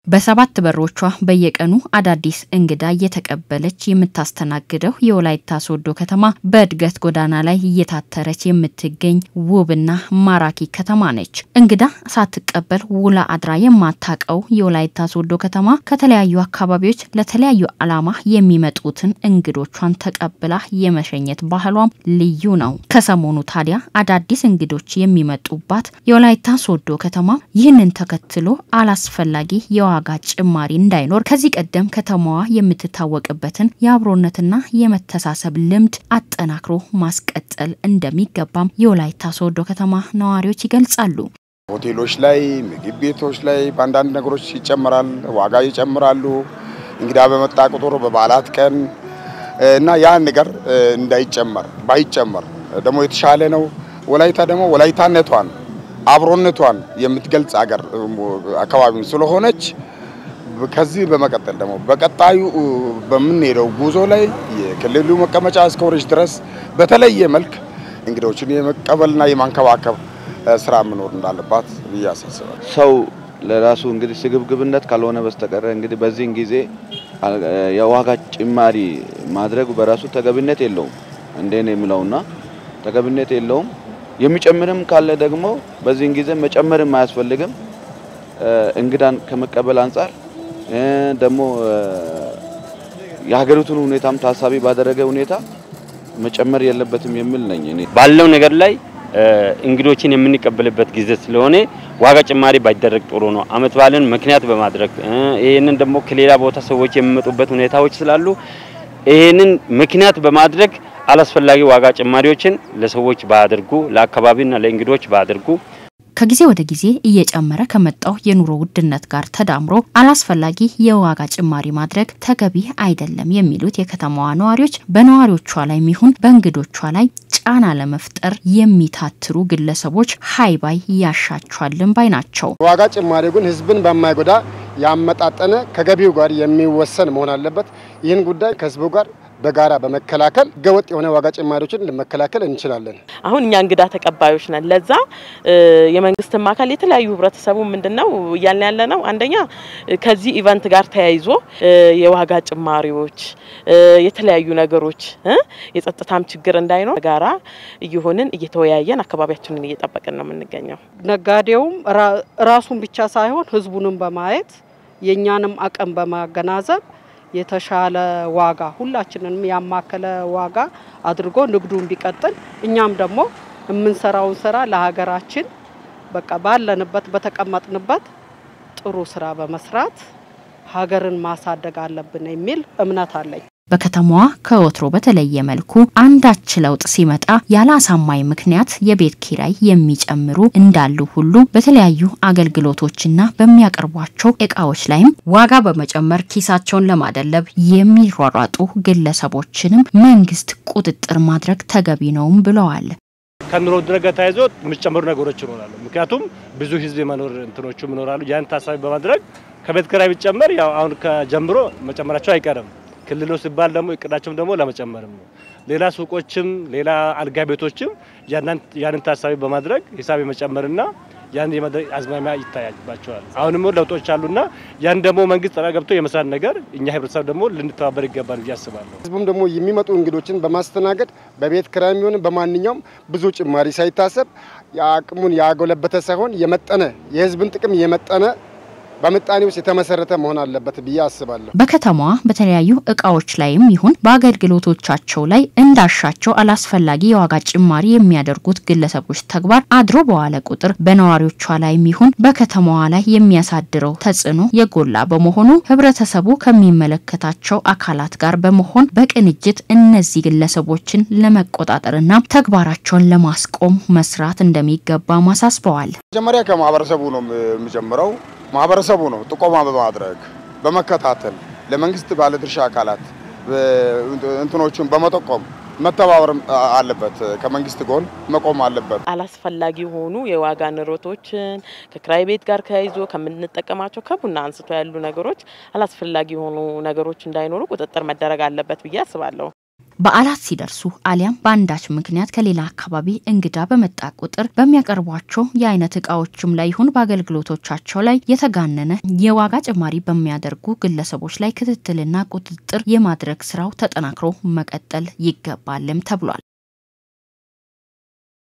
በሰባት በሮቿ በየቀኑ አዳዲስ እንግዳ እየተቀበለች የምታስተናግደው የወላይታ ሶዶ ከተማ በእድገት ጎዳና ላይ እየታተረች የምትገኝ ውብና ማራኪ ከተማ ነች። እንግዳ ሳትቀበል ውላ አድራ የማታቀው የወላይታ ሶዶ ከተማ ከተለያዩ አካባቢዎች ለተለያዩ ዓላማ የሚመጡትን እንግዶቿን ተቀብላ የመሸኘት ባህሏም ልዩ ነው። ከሰሞኑ ታዲያ አዳዲስ እንግዶች የሚመጡባት የወላይታ ሶዶ ከተማ ይህንን ተከትሎ አላስፈላጊ የዋ ዋጋ ጭማሪ እንዳይኖር ከዚህ ቀደም ከተማዋ የምትታወቅበትን የአብሮነትና የመተሳሰብ ልምድ አጠናክሮ ማስቀጠል እንደሚገባም የወላይታ ሶዶ ከተማ ነዋሪዎች ይገልጻሉ። ሆቴሎች ላይ፣ ምግብ ቤቶች ላይ በአንዳንድ ነገሮች ይጨምራል፣ ዋጋ ይጨምራሉ። እንግዳ በመጣ ቁጥር በበዓላት ቀን እና ያን ነገር እንዳይጨመር ባይጨመር ደግሞ የተሻለ ነው። ወላይታ ደግሞ ወላይታነቷን አብሮነቷን የምትገልጽ አገር አካባቢ ስለሆነች ከዚህ በመቀጠል ደግሞ በቀጣዩ በምንሄደው ጉዞ ላይ የክልሉ መቀመጫ እስከሆነች ድረስ በተለየ መልክ እንግዶችን የመቀበልና የማንከባከብ ስራ መኖር እንዳለባት ብዬ አሳስባለሁ። ሰው ለራሱ እንግዲህ ስግብግብነት ካልሆነ በስተቀረ እንግዲህ በዚህን ጊዜ የዋጋ ጭማሪ ማድረጉ በራሱ ተገቢነት የለውም እንዴ ነው የሚለውና ተገቢነት የለውም። የሚጨምርም ካለ ደግሞ በዚህን ጊዜ መጨመርም አያስፈልግም። እንግዳን ከመቀበል አንጻር ደግሞ የሀገሪቱን ሁኔታም ታሳቢ ባደረገ ሁኔታ መጨመር የለበትም የሚል ነኝ እኔ። ባለው ነገር ላይ እንግዶችን የምንቀበልበት ጊዜ ስለሆነ ዋጋ ጭማሪ ባይደረግ ጥሩ ነው። አመት በዓልን ምክንያት በማድረግ ይህንን ደግሞ ከሌላ ቦታ ሰዎች የሚመጡበት ሁኔታዎች ስላሉ ይህንን ምክንያት በማድረግ አላስፈላጊ ዋጋ ጭማሪዎችን ለሰዎች ባያደርጉ፣ ለአካባቢና ለእንግዶች ባያደርጉ። ከጊዜ ወደ ጊዜ እየጨመረ ከመጣው የኑሮ ውድነት ጋር ተዳምሮ አላስፈላጊ የዋጋ ጭማሪ ማድረግ ተገቢ አይደለም የሚሉት የከተማዋ ነዋሪዎች በነዋሪዎቿ ላይ ሚሆን በእንግዶቿ ላይ ጫና ለመፍጠር የሚታትሩ ግለሰቦች ሀይባይ ያሻቸዋልን ባይ ናቸው። ዋጋ ጭማሪ ግን ህዝብን በማይጎዳ ያመጣጠነ ከገቢው ጋር የሚወሰን መሆን አለበት። ይህን ጉዳይ ከህዝቡ ጋር በጋራ በመከላከል ህገወጥ የሆነ ዋጋ ጭማሪዎችን ለመከላከል እንችላለን። አሁን እኛ እንግዳ ተቀባዮች ነን። ለዛ የመንግስትም አካል የተለያዩ ህብረተሰቡ ምንድነው እያልን ያለ ነው። አንደኛ ከዚህ ኢቨንት ጋር ተያይዞ የዋጋ ጭማሪዎች፣ የተለያዩ ነገሮች የጸጥታም ችግር እንዳይኖር ጋራ እየሆንን እየተወያየን አካባቢያችንን እየጠበቅን ነው የምንገኘው። ነጋዴውም ራሱን ብቻ ሳይሆን ህዝቡንም በማየት የእኛንም አቅም በማገናዘብ የተሻለ ዋጋ ሁላችንንም ያማከለ ዋጋ አድርጎ ንግዱን ቢቀጥል እኛም ደግሞ የምንሰራውን ስራ ለሀገራችን በቃ ባለንበት በተቀመጥንበት ጥሩ ስራ በመስራት ሀገርን ማሳደግ አለብን የሚል እምነት አለኝ። በከተማዋ ከወትሮ በተለየ መልኩ አንዳች ለውጥ ሲመጣ ያለ አሳማኝ ምክንያት የቤት ኪራይ የሚጨምሩ እንዳሉ ሁሉ በተለያዩ አገልግሎቶችና በሚያቀርቧቸው እቃዎች ላይም ዋጋ በመጨመር ኪሳቸውን ለማደለብ የሚሯሯጡ ግለሰቦችንም መንግስት ቁጥጥር ማድረግ ተገቢ ነውም ብለዋል። ከኑሮ ውድነት ጋር ተያይዞ የሚጨመሩ ነገሮች ይኖራሉ። ምክንያቱም ብዙ ህዝብ የመኖር እንትኖቹ ይኖራሉ። ያን ታሳቢ በማድረግ ከቤት ኪራይ ቢጨመር ያው አሁን ከጀምሮ መጨመራቸው አይቀርም። ክልሎ ሲባል ደግሞ እቅዳቸውም ደግሞ ለመጨመርም ነው። ሌላ ሱቆችም ሌላ አልጋ ቤቶችም ያንን ታሳቢ በማድረግ ሂሳብ የመጨመርና ያን የማድረግ አዝማሚያ ይታያባቸዋል። አሁንም ለውጦች አሉና ያን ደግሞ መንግስት ጠራ ገብቶ የመስራት ነገር እኛ ህብረተሰብ ደግሞ ልንተባበር ይገባል ብዬ አስባለሁ። ህዝቡም ደግሞ የሚመጡ እንግዶችን በማስተናገድ በቤት ኪራይ የሚሆን በማንኛውም ብዙ ጭማሪ ሳይታሰብ የአቅሙን ያጎለበተ ሳይሆን የመጠነ የህዝብን ጥቅም የመጠነ በምጣኔ ውስጥ የተመሰረተ መሆን አለበት ብዬ አስባለሁ። በከተማዋ በተለያዩ እቃዎች ላይም ይሁን በአገልግሎቶቻቸው ላይ እንዳሻቸው አላስፈላጊ የዋጋ ጭማሪ የሚያደርጉት ግለሰቦች ተግባር አድሮ በዋለ ቁጥር በነዋሪዎቿ ላይም ይሁን በከተማዋ ላይ የሚያሳድረው ተጽዕኖ የጎላ በመሆኑ ህብረተሰቡ ከሚመለከታቸው አካላት ጋር በመሆን በቅንጅት እነዚህ ግለሰቦችን ለመቆጣጠርና ተግባራቸውን ለማስቆም መስራት እንደሚገባ አሳስበዋል። መጀመሪያ ከማህበረሰቡ ነው የሚጀምረው። ማህበረሰቡ ነው ጥቆማ በማድረግ በመከታተል ለመንግስት ባለድርሻ አካላት እንትኖቹን በመጠቆም መተባበር አለበት። ከመንግስት ጎን መቆም አለበት። አላስፈላጊ የሆኑ የዋጋ ንረቶችን ከክራይ ቤት ጋር ተያይዞ ከምንጠቀማቸው ከቡና አንስቶ ያሉ ነገሮች አላስፈላጊ የሆኑ ነገሮች እንዳይኖሩ ቁጥጥር መደረግ አለበት ብዬ አስባለሁ። በዓላት ሲደርሱ አሊያም በአንዳች ምክንያት ከሌላ አካባቢ እንግዳ በመጣ ቁጥር በሚያቀርቧቸው የአይነት እቃዎችም ላይ ይሁን በአገልግሎቶቻቸው ላይ የተጋነነ የዋጋ ጭማሪ በሚያደርጉ ግለሰቦች ላይ ክትትልና ቁጥጥር የማድረግ ስራው ተጠናክሮ መቀጠል ይገባልም ተብሏል።